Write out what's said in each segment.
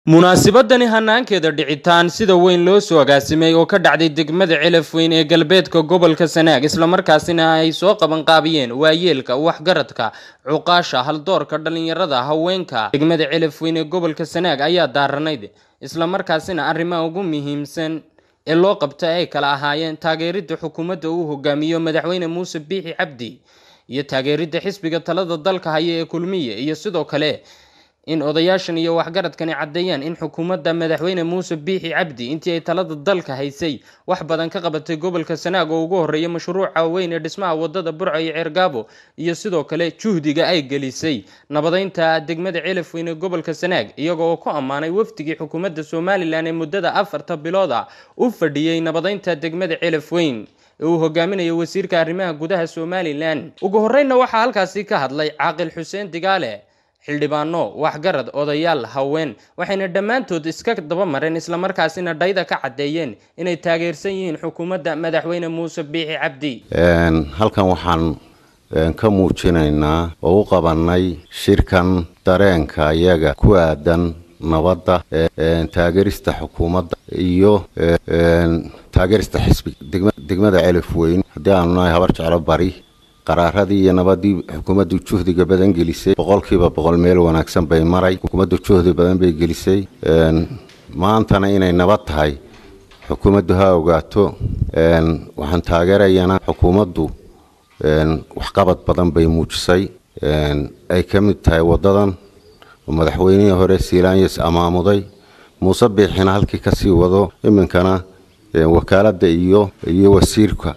munaasabadani hanaankeeda dhicitaan sida weyn loo soo agaasimay oo ka dhacday degmada celaf weyn ee galbeedka gobolka sanaag islamarkaasina ay soo qabanqaabiyeen waayeelka waxgaradka cuqaasha haldoorka dhalinyarada haweenka degmada celaf weyn ee gobolka sanaag ayaa daaranayd islamarkaasina arrimaha ugu muhiimsan ee loo qabta ay kala ahaayeen taageeridda xukuumadda uu hogaamiyo madaxweyne muuse biixi cabdi iyo taageeridda xisbiga talada dalka haya ee kulmiye iyo sidoo kale in odayaashan iyo waxgaradkani caddeeyaan in xukuumadda madaxweyne muuse biixi cabdi intii ay talada dalka haysay wax badan ka qabatay gobolka sanaag oo ugu horreeya mashruuca weyn ee dhismaha wadada burco iyo ceergaabo iyo sidoo kale juhdiga ay gelisay nabadeynta degmada celaf weyn ee gobolka sanaag iyaga oo ku ammaanay wafdigii xukuumadda somalilan ee muddada afarta bilooda u fadhiyey nabadeynta degmada celaf weyn ee uu hogaaminayo wasiirka arrimaha gudaha somalilan ugu horreynna waxaa halkaasi ka hadlay caaqil xuseen digaale xildhibaano waxgarad odayaal haween waxayna dhammaantood iska daba mareen islamarkaasina dhayda ka caddeeyeen inay taageersan yihiin xukuumadda madaxweyne muuse biixi cabdi halkan waxaan ka muujinaynaa oo u qabanay shirkan dareenka iyaga ku aadan nabadda taageerista xukuumadda iyo taageerista xisbiga degmada celif weyn haddii aanu nahay habar jeclo bari qaraaradii iyo nabadii xukuumaddu juhdiga badan gelisay boqolkiiba boqol meel wanaagsan bay maray xukuumaddu juhdi badan bay gelisay maantana inay nabad tahay xukuumaddu ha ogaato waxaan taageerayana xukuumaddu waxqabad badan bay muujisay ay ka mid tahay wadadan oo madaxweynihii hore siilaanyas amaamuday muuse biixina halkii kasii wado iminkana wakaaladda iyo iyo wasiirka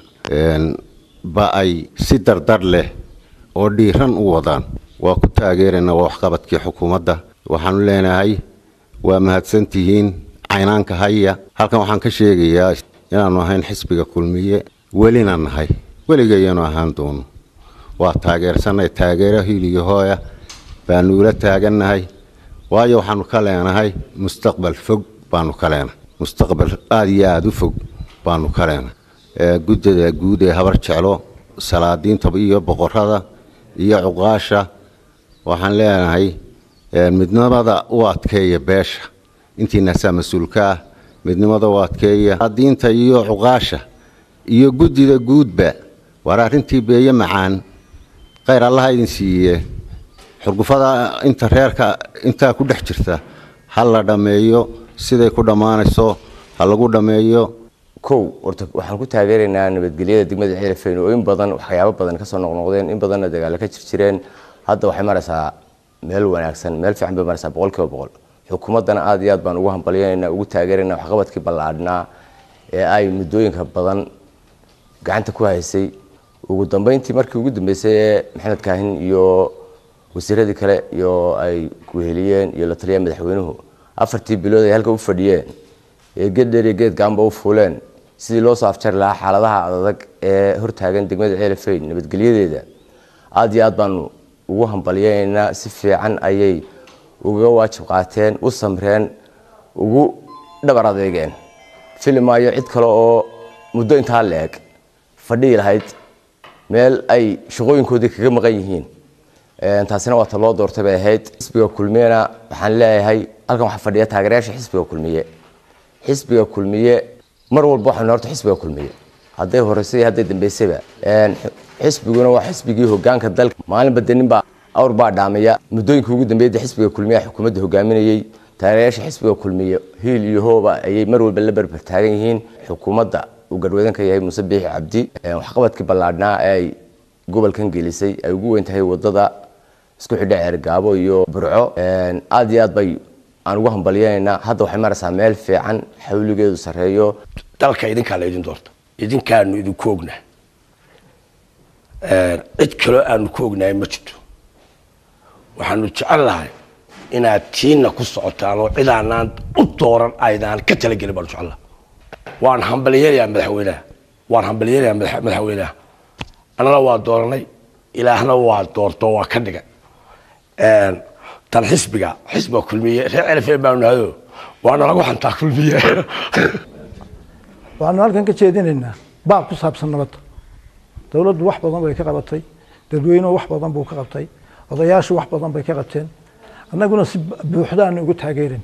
ba ay si dardar leh oo dhiiran u wadaan waa ku taageeraynaa waa waxqabadkii xukuumadda waxaanu leenahay waa mahadsantihiin caynaanka haya halkan waxaan ka sheegayaa inaanu ahayn xisbiga kulmiye welina nahay weligayaanu ahaan doono waa taageersannahay taageero hiiliyo hooya baanu ula taagannahay waayo waxaanu ka leenahay mustaqbal fog baanu ka leenahay mustaqbal aada iyo aada u fog baanu ka leenahay guddada guud ee habar jeclo salaadiinta iyo boqorada iyo cuqaasha waxaan leenahay midnimada u adkeeya beesha intiinaasaa mas-uulka ah midnimada u adkeeya salaadiinta iyo cuqaasha iyo guddida guudba waar arrintii beeye macaan khayr allaha idin siiye xurgufada inta reerka intaa ku dhex jirta ha la dhammeeyo siday ku dhammaanayso ha lagu dhammeeyo kow horta waxaan ku taageeraynaa nabadgelyada degmada celafeyn oo in badan waxyaabo badan kasoo noqnoqdeen in badanna dagaalo ka jirjireen hadda waxay maraysaa meel wanaagsan meel fiican bay maraysaa boqol kiiba boqol xukuumaddana aad iyo aad baan ugu hambalyanayna ugu taageeraynaa waxqabadkii ballaadhnaa ee ay muddooyinka badan gacanta ku haysay ugu dambeyntii markii ugu dambeysay ee maxamed kaahin iyo wasiiradii kale iyo ay kuheliyeen iyo la taliyeen madaxweynuhu afartii bilood ay halka u fadhiyeen ee geeddheer iyo geed gaanba u fuuleen sidii loo soo afjari lahaa xaaladaha adadag ee hortaagan degmada celafeyn nabadgelyadeeda aada iyo aad baanu ugu hambalyanaynaa si fiican ayay uga waajib qaateen u samreen ugu dhabar adeegeen filimaayo cid kale oo muddo intaa la-eg fadhihi lahayd meel ay shaqooyinkoodii kaga maqan yihiin taasina waa ta loo doortay bay ahayd xisbiga kulmiyena waxaan leeyahay halkan waxaa fadhiya taageerayaasha xisbiga kulmiye xisbiga kulmiye mar walba waxaynu horta xisbiga kulmiye hadday horeysay iyo hadday dambeysayba xisbiguna waa xisbigii hogaanka dalka maalinba de ninbaa awr baa dhaamaya muddooyinka ugu dambeeyay xukuumadda xukuumadda xukuumadda hogaaminayay taageerayaasha xisbiga kulmiye hiil iyo hooba ayay mar walba la berber taagan yihiin xukuumadda uu garhwadan ka yahay muuse biixi cabdi waxqabadkii ballaadhnaa ee ay gobolkan gelisay ay ugu weyn tahay wadada isku xidha ceergaabo iyo burco aada iyo aad bay aan ugu hambalyanaynaa hadda waxay maraysaa meel fiican xawligeedu sarreeyo dalka idinkaa la idin doorta idinkaanu idinku ognaa cid kaloo aanu ku ognahay ma jirto waxaanu jecel lahay inaad tiina ku socotaan oo cidaanaan u dooran aydaan ka talagelin baanu jecel lahay waan hambalyanayaa madaxweynaha waan hambalyanayaa madaxweynaha annana waa dooranay ilaahna waa doorto waa ka dhigay tan xisbiga xisbiga kulmiye reer celafeen baanu nahdo waana lagu xantaa kulmiye waxaanu halkan ka jeedinaynaa baab ku saabsan nabadda dowladdu wax badan bay ka qabatay dadweynuhu wax badan buu ka qabtay odayaashu wax badan bay ka qabteen annaguna si buuxdaanu ugu taageerayna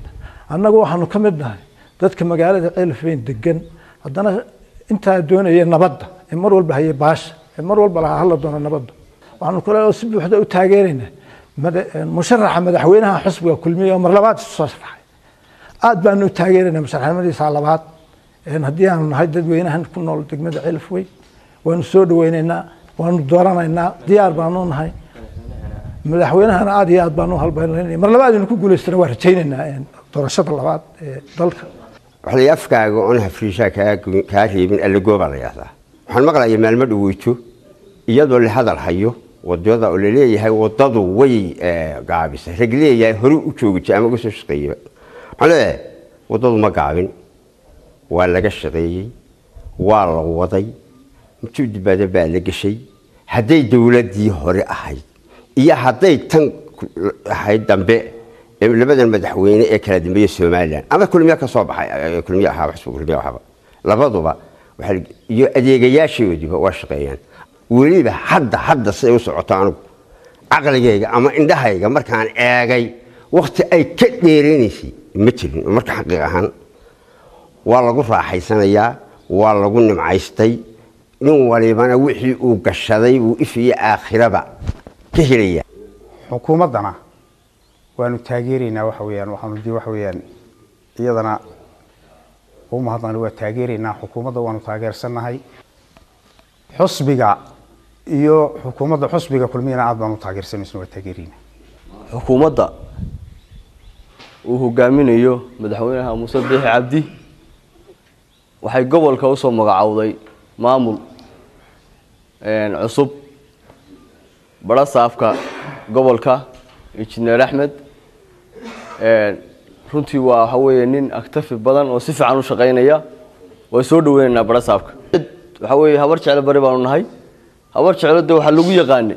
annagu waxaanu ka mid nahay dadka magaalada ceelafweyn degan haddana intaa doonaya nabadda ee mar walba hayay baasha ee mar walba lahaa hala doono nabadda waxaanu kale oo si buuxda u taageeraynaa musharaxa madaxweynaha xusbiga kulmiya oo mar labaad isu soo sharaxay aad baanu u taageeraynaa musharaxnimadiisa labaad haddii aanu nahay dadweynahan ku nool degmada ceelafweyn waanu soo dhaweynaynaa waanu dooranaynaa diyaar baanu nahay madaxweynahana aad iyo aad baanu halbaynayna mar labaad inu ku guulaystana waa rajaynaynaa doorashada labaad ee dalka waxlay afkaaga oon hafriishaa kaa reebin allagooba la yahdaa waxaan maqlaya maalmo dhaweyto iyadoo la hadal hayo wadada oo laleeyahay wadadu way gaabisay rag leeyahay hore u joogitay ama uga soo shaqeeyaba waxaan leeyahay wadadu ma gaabin waa laga shaqeeyey waa la waday juhdi badan baa la geshay hadday dowladdii hore ahayd iyo hadday tan ahayd dambe labadan madaxweyne ee kala dambeeya somalilan ama kulmiya ka soo baxay kulmiya ahaaba xusba kulmiya ahaaba labaduba iyo adeegayaashoodiba waa shaqeeyaan weliba hadda hadda siday u socoto anigu caqligayga ama indhahayga markaan eegay wakti ay ka dheereynaysay ma jirin marka xaqiiq ahaan waa lagu raaxaysanayaa waa lagu nimcaystay nin walibana wixii uu gashaday uu ifiyo aakhiraba ka helaya xukuumaddana waanu taageeraynaa waxa weyaan waxaanu di waxa weyaan iyadana u mahadnaqni waa taageeraynaa xukuumadda waanu taageersannahay xusbiga iyo xukuumadda xusbiga kulmiyana aad baanu taageersanaysan waa taageeraynaa xukuumadda uu hogaaminayo madaxweynaha muuse biixi cabdi waxay gobolka usoo magacowday maamul cusub badha saafka gobolka injineer axmed runtii waa waxa weeye nin aktafi badan oo si fiican u shaqaynaya waa soo dhaweynaynaa badha saafka waxa weeye habar jeclo bari baanu nahay habar jeclo de waxaa lagu yaqaanay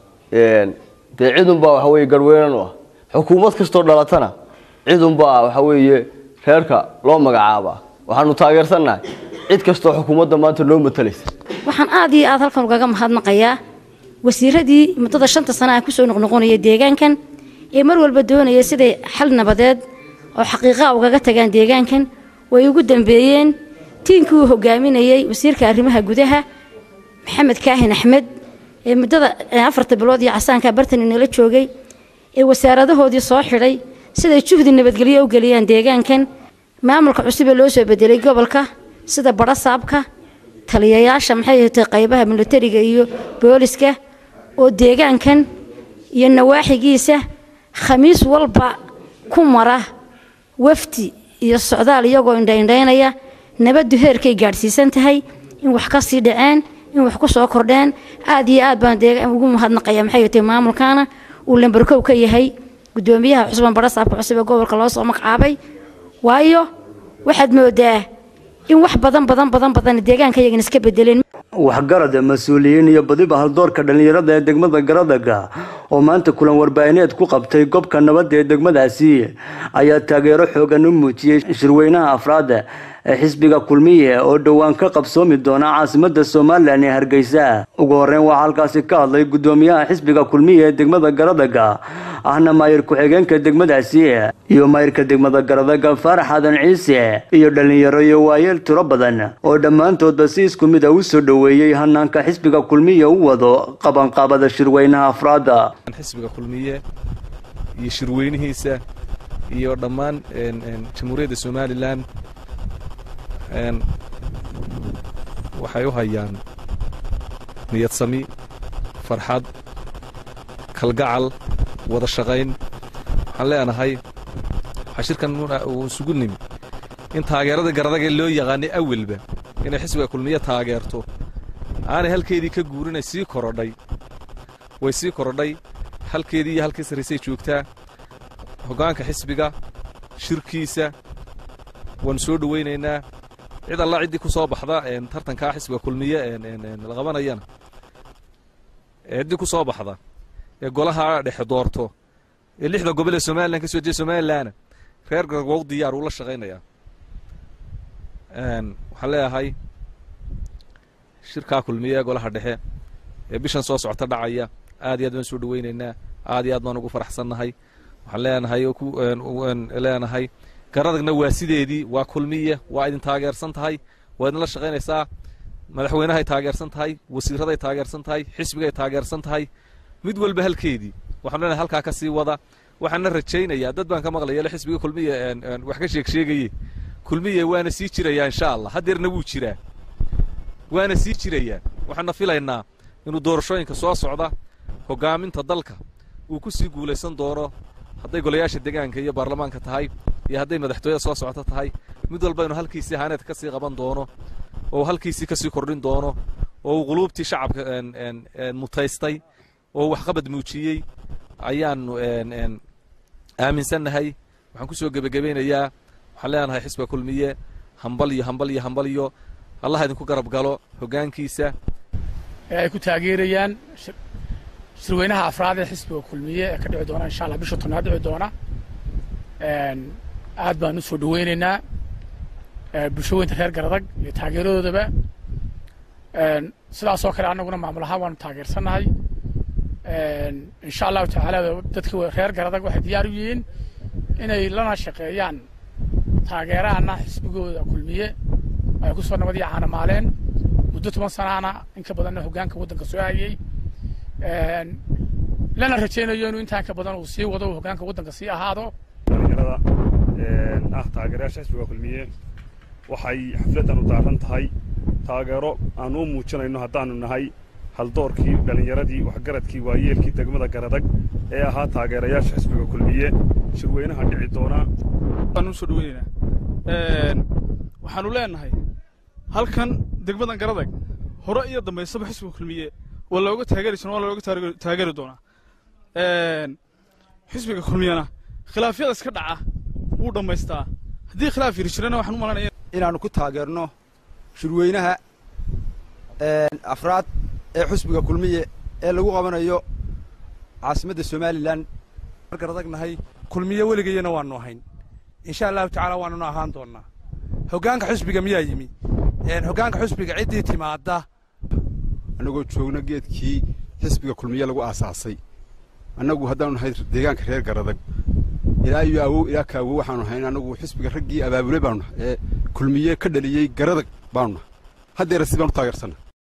dee cidunbaa waxa weeye garweynan u ah xukuumad kastoo dhalatana cidunbaa waxa weeye reerka loo magacaabaa waxaanu taageersannahay cid kastoo xukuumadda maanta noo matalaysa waxaan aad iyo aad halkan ugaga mahadnaqayaa wasiiradii muddada shanta sana ah kusoo noqnoqonaya deegaankan ee mar walba doonaya siday xal nabadeed oo xaqiiqaa ugaga tagaan deegaankan way ugu dambeeyeen tiinkii uu hogaaminayey wasiirka arrimaha gudaha maxamed kaahin axmed ee muddada afarta bilood iyo casaanka bartan inala joogay ee wasaaradahoodii soo xidhay siday juhdi nabadgelyo u geliyaan deegaankan maamulka cusub ee loo soo bedelay gobolka sida badhasaabka taliyayaasha maxay ahatay qaybaha militariga iyo booliska oo deegaankan iyo nawaaxigiisa khamiis walba ku mara wafdi iyo socdaal iyagoo indhaindhaynaya nabaddu heerkay gaadhsiisan tahay in wax ka sii dhaceen in wax ku soo kordheen aad iyo aad baan deegaan ugu mahadnaqaya maxay ahatay maamulkaana uu lambarkow ka yahay gudoomiyaha cusban badhasaabka cusub ee gobolka loo soo magacaabay waayo waxaad moodaa in wax badan badan badan badan deegaanka yagan iska bedeleen waxgarada mas-uuliyiin iyo badiba haldoorka dhallinyarada ee degmada garadaga oo maanta kulan warbaahineed ku qabtay gobka nabadda ee degmadaasi ayaa taageero xoogan u muujiyey shirweynaha afraada ee xisbiga kulmiye oo dhowaan ka qabsoomi doona caasimada somalilan ee hargeysa ugu horeyn waxaa halkaasi ka hadlay gudoomiyaha xisbiga kulmiye ee degmada garadaga ahna maayir ku-xigeenka degmadaasi iyo maayirka degmada garadaga faarax aadan ciise iyo dhallinyaro iyo waayeel tiro badan oo dhammaantoodba si isku mid a u soo dhoweeyey hanaanka xisbiga kulmiye u wado qabanqaabada shirweynaha afraada xisbiga kulmiye iyo shirweynihiisa iyo dhammaan jamhuuriyadda somalilan waxay u hayaan niyad sami farxad kalgacal wada shaqayn waxaan leenahay waxaa shirkan uu isugu nimi in taageerada garadaga loo yaqaanay awelba inay xisbiga kulmiye taageerto aanay halkeedii ka guurinay sii korodhay way sii korodhay halkeedii iyo halkii sarraysay joogtaa hoggaanka xisbiga shirkiisa waanu soo dhowaynaynaa cid alla ciddii ku soo baxda tartankaa xisbiga kulmiye la qabanayana ciddii ku soo baxda ee golaha dhexe doorto ee lixda gobol ee somalilan ka soo jeeda somalilanna reer garwow diyaar uu la shaqaynayaa waxaan leeyahay shirkaa kulmiye ee golaha dhexe ee bishan soo socota dhacaya aad iyo aad baan soo dhowaynaynaa aad iyo aad baan ugu faraxsannahay waxaan leenahay leenahay garadagna waa sideedii waa kulmiye waa idin taageersan tahay waa idinla shaqaynaysaa madaxweynahay taageersan tahay wasiiraday taageersan tahay xisbigay taageersan tahay mid walba halkeedii waxaan leenahay halkaa ka sii wada waxaana rajaynayaa dad baan ka maqlaya le xisbiga kulmiye wax ka sheeg sheegaye kulmiye waana sii jirayaa insha allah haddeerna wuu jiraa waana sii jirayaa waxaana filaynaa inuu doorashooyinka soo socda hoggaaminta dalka uu ku sii guulaysan doono hadday golayaasha degaanka iyo baarlamaanka tahay iyo hadday madaxtooyada soo socota tahay mid walba inuu halkiisii haaneedka ka sii qaban doono oo uu halkiisii ka sii kordhin doono oo uu quluubtii shacabka mutaystay oo waxqabad muujiyey ayaanu aaminsannahay waxaan ku soo gebagabaynayaa waxaan leenahay xisbiga kulmiye hambal iyo hambal iyo hambal iyo allah idinku garab galo hoggaankiisa ee ay ku taageerayaan shirweynaha afraad ee xisbiga kulmiye ee ka dhici doona insha allah bisha tobnaad dhici doona aad baan u soo dhaweynaynaa bulshooyinka reer garadag iyo taageeradoodaba sidaasoo kale annaguna maamul ahaan waanu taageersannahay insha allahu tacaala dadka reer garadag waxay diyaar u yihiin inay lana shaqeeyaan taageeraana xisbigooda kulmiye ay ku soo nabad iyo caanamaaleen muddo toban sanaana in ka badanna hoggaanka waddanka soo hayey lana rajaynayo inuu intaan ka badan uu sii wado uu hoggaanka waddanka sii ahaado dhalinyarada ah taageerayaasha xisbiga kulmiye waxay xafladdan u daaran tahay taageero aan u muujinayno haddaannu nahay haldoorkii dhallinyaradii waxgaradkii waayeelkii degmada garadag ee ahaa taageerayaasha xisbiga kulmiye shirweynaha dhici doonaa waan u soo dhaweynaynaa waxaannu leenahay halkan degmadan garadag hore iyo dambaysaba xisbiga kulmiye waa looga taageeri jira waa looga taageeri doonaa xisbiga kulmiyena khilaafyada iska dhaca wuu dhammaystaa haddii khilaaf yiri jirana waxaan u malanaya inaannu ku taageerno shirweynaha afraad ee xusbiga kulmiye ee lagu qabanayo caasimadda somalilan markaan adagnahay kulmiye weligayana waannu ahayn insha allahu tacaala waanuna ahaan doonnaa hoggaanka xusbiga miyaa yimi hoggaanka xusbiga ciddii timaadda annagoo joogna geedkii xisbiga kulmiye lagu aasaasay annagu haddaanu nahay deegaanka reer garadag ilaa iyo awow ilaa ka awow waxaanu nahay annagu xisbiga raggii abaabulay baanu nahay ee kulmiye ka dhaliyey garadag baanu nahay haddeera si baanu taageersanna